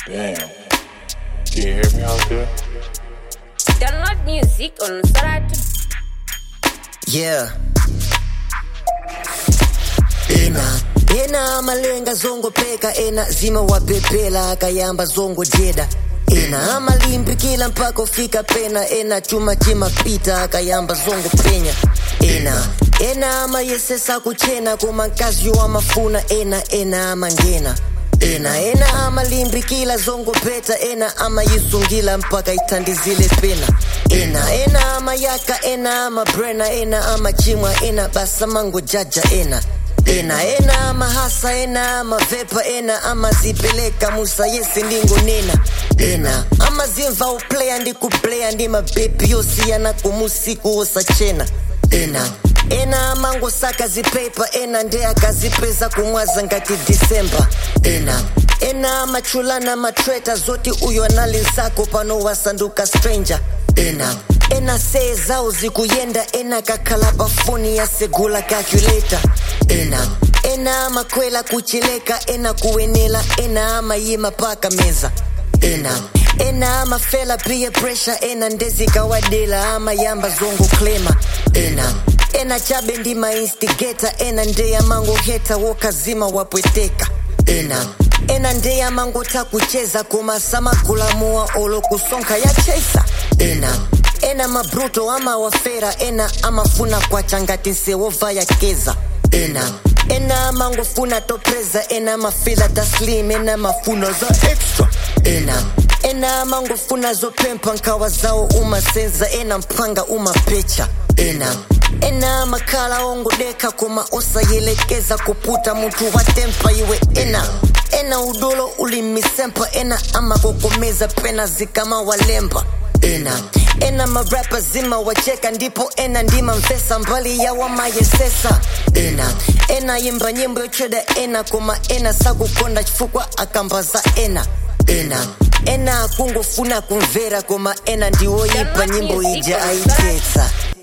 Damn. Can you hear me out there? Download music on Saratu. Yeah. ena ena amalenga zongopeka ena zima wapepela akayamba zongojeda ena amalimbikila mpaka ufika pena ena chuma chimapita akayamba zongopenya ena ena amayesesa kuchena koma nkazi wamafuna ena ena amangena ena ena amalimbikila zongopeta ena amayisungila mpaka itandizile pena ena ena amayaka ena amabrena ena amachimwa ena basa mango jaja ena ena ena amahasa ena amavepa ena amazipeleka musa yesi ndingonena ena amazimva upleya ndikupleya ndi mabebi yosiyana kumusiku wosachena ena ena amangosaka zipepa ena nde akazipeza kumwaza ngati disemba ena ena amachulana matreta zoti uyo analizako pano wasanduka stranger ena ena see zao zikuyenda ena kakhala pafoni yasegula calculator ena ena amakwela kuchileka ena kuwenela ena amayima paka meza ena ena amafela peer pressure ena ndezikawadela amayamba zongo klema ena ena chabe ndi mainstigator ena ndeya mango heta wokazima wapweteka ena ena ndeya mangota kucheza kumasamagulamuwa olokusonkha ya chesa ena ena mabruto amawafera ena amafuna kwacha ngati nsewova yakeza ena ena amangofuna topreza ena mafila taslim ena mafuna za extra ena ena amangofuna zopempha nkhawa zawo umasenza ena mphanga umapecha ena ena amakhala ongodeka koma osayelekeza kuputa munthu watempa iwe ena ena udolo ulimisempa ena amakokomeza pena zikamawalemba ena ena marapa zima wacheka ndipo ena ndima mvesa mbali ya wamayesesa ena ena yimba nyimbo yocheda ena koma ena sakukonda chifukwa akambaza ena ena ena akungofuna kumvera koma ena ndiwoyipa nyimbo ija aitetsa